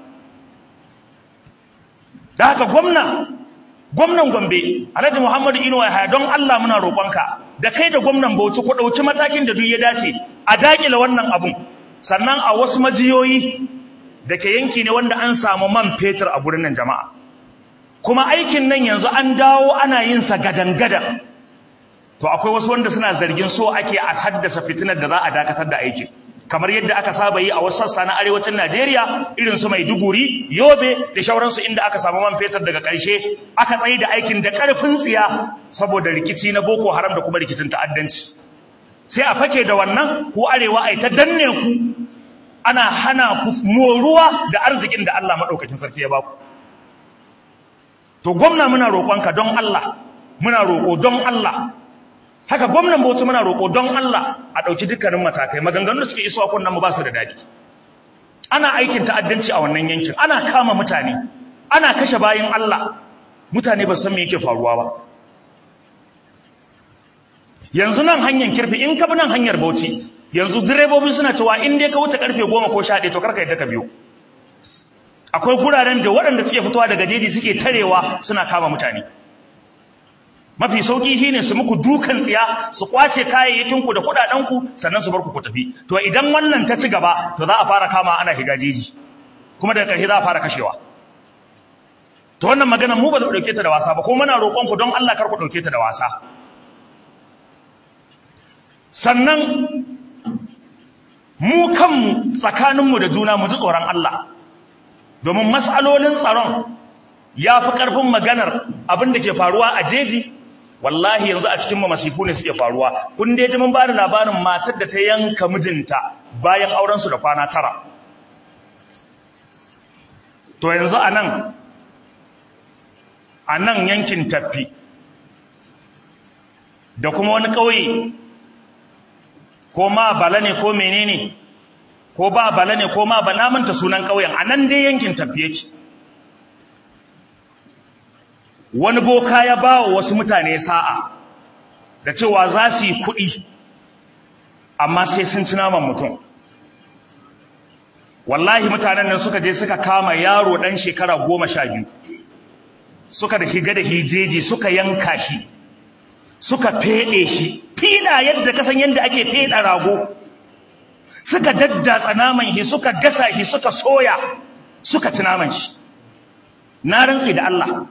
da haka gwamna gwamnan Gombe Alhaji Muhammadu Inuwa Yahaya don Allah muna roƙonka da kai da gwamnan Bauchi ku ɗauki matakin da duk ya dace a dakile wannan abun sannan a wasu majiyoyi da ke yanki ne wanda an samu man fetur a gurin nan jama'a kuma aikin nan yanzu an dawo ana yin sa gadan-gadan to akwai wasu wanda suna zargin so ake a haddasa fitinar da za a dakatar da aikin kamar yadda aka saba yi a wasu sassa na arewacin Najeriya irin su Maiduguri, Yobe da shauransu inda aka samu man fetur daga ƙarshe aka tsaye da aikin da ƙarfin tsiya saboda rikici na Boko Haram da kuma rikicin ta'addanci. Sai a fake da wannan ko arewa ai ta danne ku ana hana ku moruwa da arzikin da Allah madaukakin sarki ya baku. To gwamna muna roƙonka don Allah, muna roƙo don Allah haka gwamnan Bauchi muna roƙo don Allah a ɗauki dukkanin matakai maganganun da suke isowa kunnan mu ba su da daɗi ana aikin ta'addanci a wannan yankin ana kama mutane ana kashe bayin Allah mutane ba san me yake faruwa ba yanzu nan hanyar kirfi in ka bi nan hanyar Bauchi yanzu direbobi suna cewa in dai ka wuce karfe 10 ko 11 to karka yadda ka biyo akwai guraren da waɗanda suke fitowa daga jeji suke tarewa suna kama mutane mafi sauki shine su muku dukan tsiya su kwace kayayyakin ku da kudaden ku sannan su bar ku ku tafi to idan wannan ta ci gaba to za a fara kama ana shiga jeji kuma daga ƙarshe za a fara kashewa to wannan magana mu ba za mu dauke ta da wasa ba ko muna roƙon ku don Allah kar ku dauke ta da wasa sannan mu kanmu tsakaninmu da juna mu ji tsoron Allah domin mas'alolin tsaron ya fi ƙarfin maganar abin da ke faruwa a jeji wallahi yanzu a cikin masifu ne suke faruwa kun dai ji mun ba da labarin matar da ta yanka mijinta bayan aurensu da kwana tara to yanzu a nan a nan yankin tafi da kuma wani ƙauye ko ma bala ne ko menene ko ba bala ne ko ma ba na manta sunan ƙauyen a nan dai yankin tafi yake wani boka ya ba wa wasu mutane sa'a da cewa za su yi kuɗi amma sai sun ci naman mutum wallahi mutanen nan suka je suka kama yaro ɗan shekara goma sha biyu suka da higa da hijeji suka yanka shi suka feɗe shi fila yadda kasan yadda ake feɗa rago suka daddatsa naman shi suka gasa shi suka soya suka ci naman shi na rantse da Allah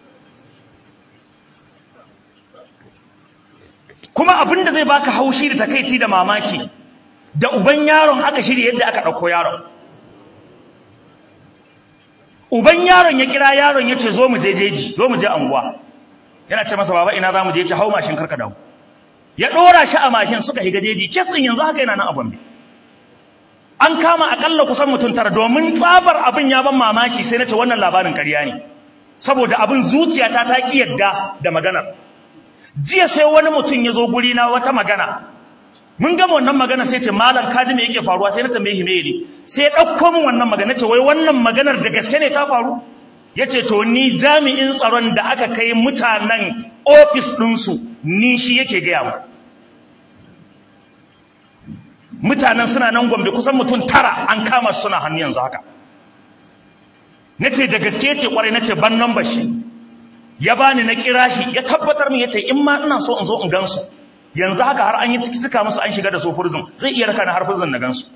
kuma abin da zai baka haushi da takaici da mamaki da uban yaron aka shirya yadda aka ɗauko yaron uban yaron ya kira yaron ya ce zo mu je jeji zo mu je anguwa yana ce masa baba ina za mu je ya ce hau mashin karka dawo ya ɗora shi a mashin suka higa jeji kitsin yanzu haka yana nan a gombe an kama akalla kusan mutum tara domin tsabar abin ya ban mamaki sai na ce wannan labarin ƙarya ne saboda abin zuciyata ta ƙi yadda da maganar jiya sai wani mutum ya zo guri na wata magana mun gama wannan magana sai ce malam kaji me yake faruwa sai na tambaye shi me ne sai ya ɗauko min wannan magana ce wai wannan maganar da gaske ne ta faru ya ce to ni jami'in tsaron da aka kai mutanen ofis ɗinsu ni shi yake gaya mu mutanen suna nan gombe kusan mutum tara an kama su suna hannu yanzu haka na ce da gaske ce kwarai na ce ban nan shi ya bani na kira shi ya tabbatar min ya ce in ma ina so in zo in gansu yanzu haka har an yi cika musu an shiga da su furzin zai iya raka na har furzin na gansu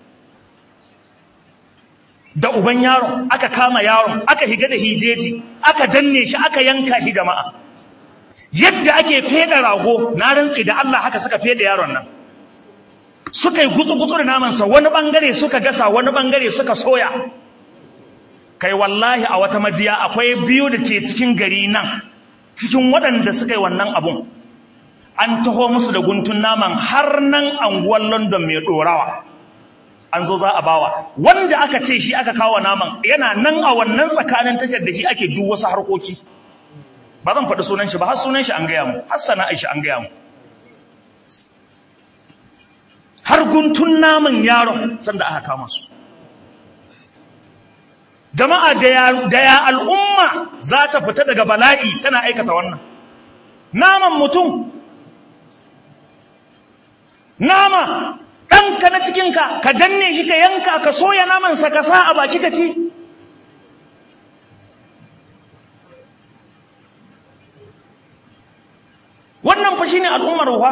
da uban yaron aka kama yaron aka higa da hijeji aka danne shi aka yanka shi jama'a yadda ake feda rago na rantse da Allah haka suka feda yaron nan suka yi gutsu-gutsu da namansa wani bangare suka gasa wani bangare suka soya kai wallahi a wata majiya akwai biyu da ke cikin gari nan cikin waɗanda suka yi wannan abun an taho musu da guntun naman har nan anguwan london mai ɗorawa an zo za a bawa wanda aka ce shi aka kawo naman yana nan a wannan tsakanin tashar da shi ake duk wasu harkoki ba zan faɗi sunan shi ba har sunan shi an gaya mu har sana'ar shi an gaya mu har guntun naman yaron sanda aka kama su jama'a da ya al'umma za ta fita daga bala'i tana aikata wannan naman mutum nama ɗanka na cikinka ka danne shi ka yanka ka soya namansa ka sa a baki ka ci wannan fa shine al'ummar ruwa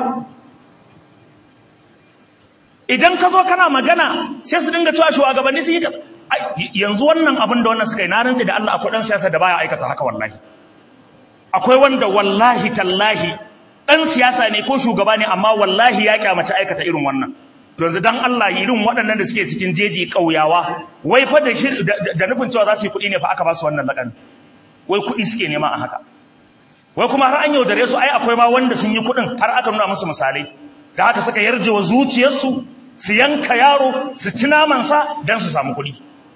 idan ka zo kana magana sai su dinga cewa shugabanni sun yi yanzu wannan abin da wannan suka yi na rantsi da Allah akwai dan siyasa da baya aikata haka wallahi akwai wanda wallahi tallahi dan siyasa ne ko shugaba ne amma wallahi ya kyamace aikata irin wannan to yanzu dan Allah irin waɗannan da suke cikin jeji ƙauyawa wai fa da shi da nufin cewa za su yi kuɗi ne fa aka ba su wannan laƙani wai kuɗi suke nema a haka wai kuma har an yaudare su ai akwai ma wanda sun yi kuɗin har aka nuna musu misalai da haka suka yarje wa zuciyarsu su yanka yaro su ci namansa don su samu kuɗi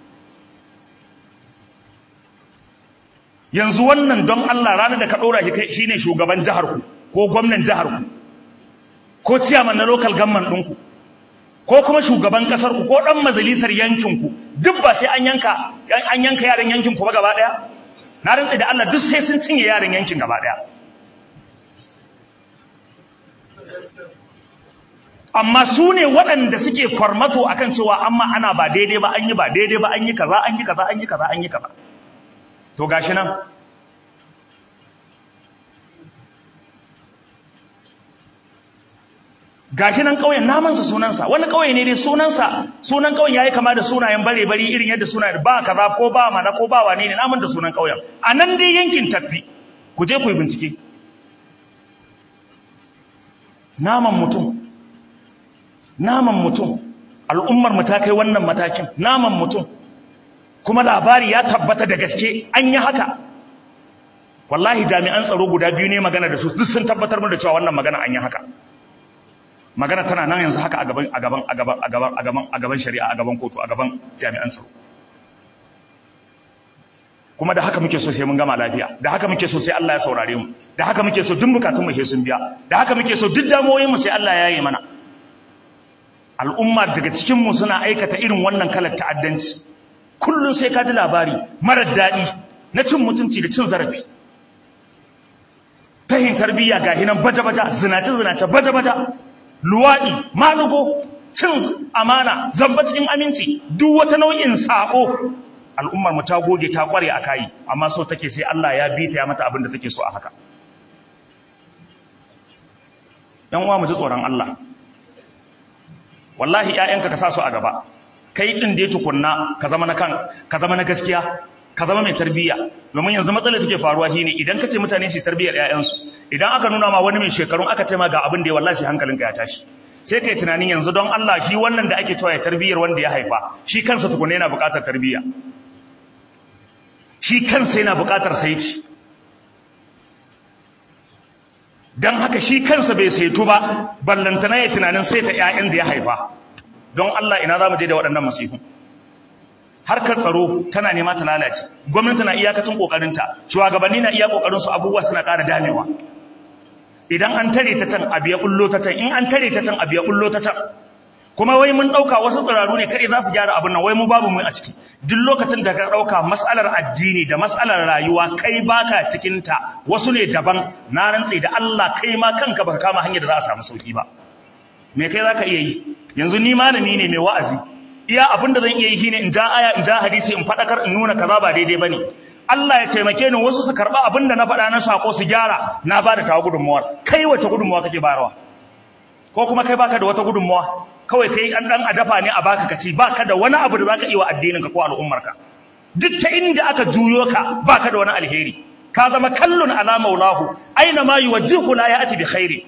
yanzu wannan don Allah ranar da ka ɗora shi kai shine shugaban jihar ku ko gwamnan jihar ku ko ciyaman na local government ɗinku ko kuma shugaban ƙasar ku ko ɗan majalisar yankin ku duk ba sai an yanka an yanka yaran yankin ku ba gaba ɗaya na rantsi da Allah duk sai sun cinye yaran yankin gaba ɗaya amma su ne waɗanda suke kwarmato akan cewa amma ana ba daidai ba an yi ba daidai ba an yi kaza an yi kaza an yi kaza an yi kaza to gashi nan gashi nan ƙauyen namansa sunansa wani ƙauye ne dai sunansa sunan ƙauyen yayi kama da sunayen bare bari irin yadda suna ba kaza ko ba mana ko ba wane ne naman da sunan ƙauyen a nan dai yankin tafi ku je ku yi bincike naman mutum naman mutum al'ummar mu ta kai wannan matakin naman mutum kuma labari ya tabbata da gaske an yi haka wallahi jami'an tsaro guda biyu ne magana da su duk sun tabbatar mu da cewa wannan magana an yi haka magana tana nan yanzu haka a gaban a gaban a gaban a gaban a gaban a gaban shari'a a gaban kotu a gaban jami'an tsaro kuma da haka muke so sai mun gama lafiya da haka muke so sai Allah ya saurare mu da haka muke so duk bukatun mu sai sun biya da haka muke so duk damuwoyin mu sai Allah ya yi mana al'umma daga cikin mu suna aikata irin wannan kalar ta'addanci kullun sai ka ji labari marar daɗi na cin mutunci da cin zarafi tahin tarbiyya ga hinan baja-baja zinace-zinace baja-baja luwaɗi malugo cin amana zamba cikin aminci duk wata nau'in saƙo al'ummar mu ta goge ta ƙware a kayi amma so take sai Allah ya bi ta ya mata abin da take so a haka ‘yan uwa mu ji tsoron Allah wallahi ‘ya'yanka ka sa su a gaba kai ɗin da ya tukunna ka zama na kan ka zama na gaskiya ka zama mai tarbiyya domin yanzu matsalar take faruwa shine idan ka ce mutane su tarbiyyar ƴaƴansu idan aka nuna ma wani mai shekarun aka ce ma ga abin da ya wallahi hankalinka ya tashi sai kai tunanin yanzu don Allah shi wannan da ake cewa ya tarbiyyar wanda ya haifa shi kansa tukunna yana buƙatar tarbiyya shi kansa yana buƙatar saiti dan haka shi kansa bai saitu ba ballantana ya tunanin saita ƴaƴan da ya haifa don Allah ina za mu je da waɗannan masifu harkar tsaro tana nema ta lalace gwamnati na iyakacin kokarinta shugabanni na iya kokarin su abubuwa suna ƙara damewa idan an tare ta can abu ya bullo ta can in an tare ta can abu ya bullo ta can kuma wai mun dauka wasu tsiraru ne kare za su gyara abin nan wai mu babu mu a ciki duk lokacin da ka dauka mas'alar addini da mas'alar rayuwa kai baka cikin ta wasu ne daban na rantse da Allah kai ma kanka baka kama hanyar da za a samu sauki ba me kai zaka iya yi yanzu ni malami ne mai wa'azi iya abin da zan iya yi shine in ja aya in ja hadisi in fadakar in nuna kaza ba daidai bane Allah ya taimake ni wasu su karba abin da na faɗa na sako su gyara na bada tawa gudunmuwar kai wace gudunmuwa kake bayarwa ko kuma kai baka da wata gudunmuwa kawai kai an dan adafa ne a baka kaci baka da wani abu da zaka yi wa addinin ka ko al'ummar ka duk ta inda aka juyo ka baka da wani alheri ka zama kallun ala maulahu aina ma yuwajjihu la ya'ti bi khairi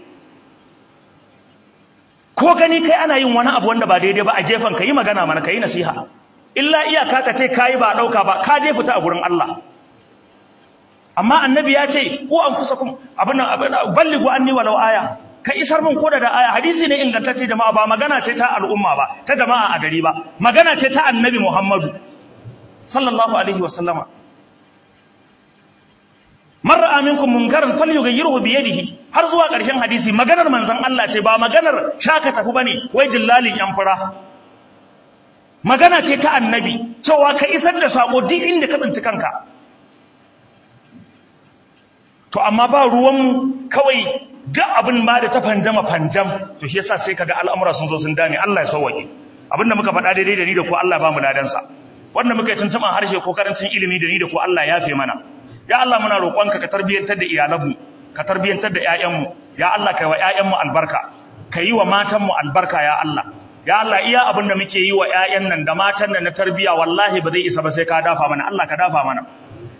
ko gani kai ana yin wani abu wanda ba daidai ba a gefen ka yi magana mana ka yi nasiha illa iyaka ka ce kayi ba ɗauka ba ka dai fita a gurin Allah amma annabi ya ce ko an fusa kun abin balligu anni walau aya ka isar min koda da aya hadisi ne ingantacce jama'a ba magana ce ta al'umma ba ta jama'a a gari ba magana ce ta annabi Muhammadu sallallahu alaihi wa sallama man ra'a minkum munkaran falyughayyirhu bi yadihi har zuwa ƙarshen hadisi maganar manzon Allah ce ba maganar shaka tafi bane wai dillalin yan fura magana ce ta annabi cewa ka isar da sako duk inda ka tsinci kanka to amma ba ruwan kawai duk abin ma da ta fanjama fanjam to shi yasa sai kaga al'amura sun zo sun dame Allah ya sauwake abinda muka faɗa daidai da ni da ku Allah ba mu ladansa wanda muka yi tuntuɓan harshe ko karancin ilimi da ni da ku Allah ya fe mana ya Allah muna roƙonka ka tarbiyantar da iyalanmu ka tarbiyantar da ƴaƴanmu ya Allah kai wa ƴaƴanmu albarka ka yi wa matanmu albarka ya Allah ya Allah iya abin da muke yi wa ƴaƴan nan da matan nan na tarbiya wallahi ba zai isa ba sai ka dafa mana Allah ka dafa mana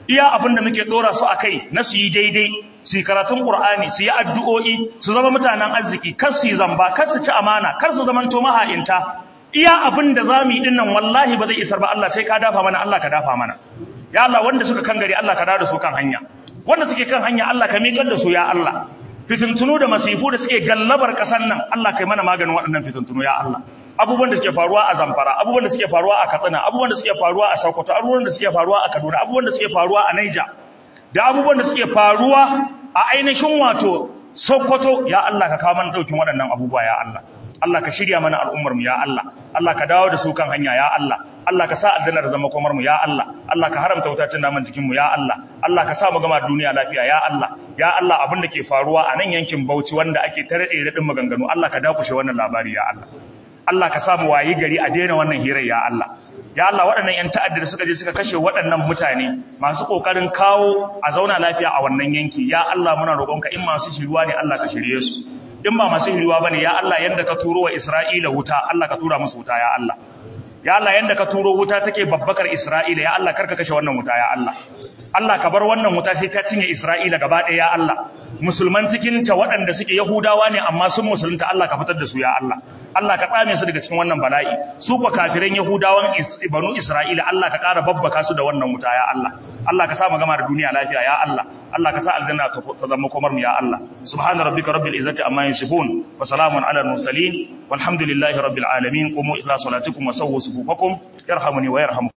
iya abin da muke dora su akai na su yi daidai su yi karatun Qur'ani su yi addu'o'i su zama mutanen arziki kar su yi zamba kar su ci amana kar su zamanto maha'inta iya abin da zamu yi dinnan wallahi ba zai isar ba Allah sai ka dafa mana Allah ka dafa mana ya Allah wanda suka kan gari Allah ka dawo da su kan hanya wanda suke kan hanya Allah ka miƙar da su ya Allah fitintunu da masifu da suke gallabar ƙasar nan Allah kai mana maganin waɗannan fitintunu ya Allah abubuwan da suke faruwa a Zamfara abubuwan da suke faruwa a Katsina abubuwan da suke faruwa a Sokoto abubuwan da suke faruwa a Kaduna abubuwan da suke faruwa a Niger da abubuwan da suke faruwa a ainihin wato Sokoto ya Allah ka kawo mana daukin waɗannan abubuwa ya Allah Allah ka shirya mana al'ummar mu ya Allah Allah ka dawo da su kan hanya ya Allah Allah ka sa aljanna da zama komar mu ya Allah Allah ka haramta wutacin naman cikin mu ya Allah Allah ka sa mu gama duniya lafiya ya Allah ya Allah abin da ke faruwa a nan yankin Bauchi wanda ake tare da radin maganganu Allah ka dakushe wannan labari ya Allah Allah ka sa mu wayi gari a daina wannan hirar ya Allah ya Allah waɗannan ƴan ta'adda da suka je suka kashe waɗannan mutane masu ƙoƙarin kawo a zauna lafiya a wannan yanki ya Allah muna roƙonka in masu shiriwa ne Allah ka shirye su in ba masu shiriwa bane ya Allah yanda ka turo wa Isra'ila wuta Allah ka tura musu wuta ya Allah ya Allah yanda ka turo wuta take babbakar Isra'ila ya Allah karka kashe wannan wuta ya Allah Allah ka bar wannan wuta sai ta cinye Isra'ila gaba ɗaya ya Allah musulman cikin ta waɗanda suke Yahudawa ne amma sun musulunta Allah ka fitar da su ya Allah Allah ka tsame su daga cikin wannan bala'i su ko kafiran Yahudawan banu Isra'ila Allah ka ƙara babbaka su da wannan wuta ya Allah Allah ka sa mu gama da duniya lafiya ya Allah Allah ka sa aljanna ta zama komar mu ya Allah subhana rabbika rabbil izzati amma yasifun wa salamun ala mursalin walhamdulillahi rabbil alamin qumu ila salatikum wa sawwu sufufakum yarhamuni wa yarhamukum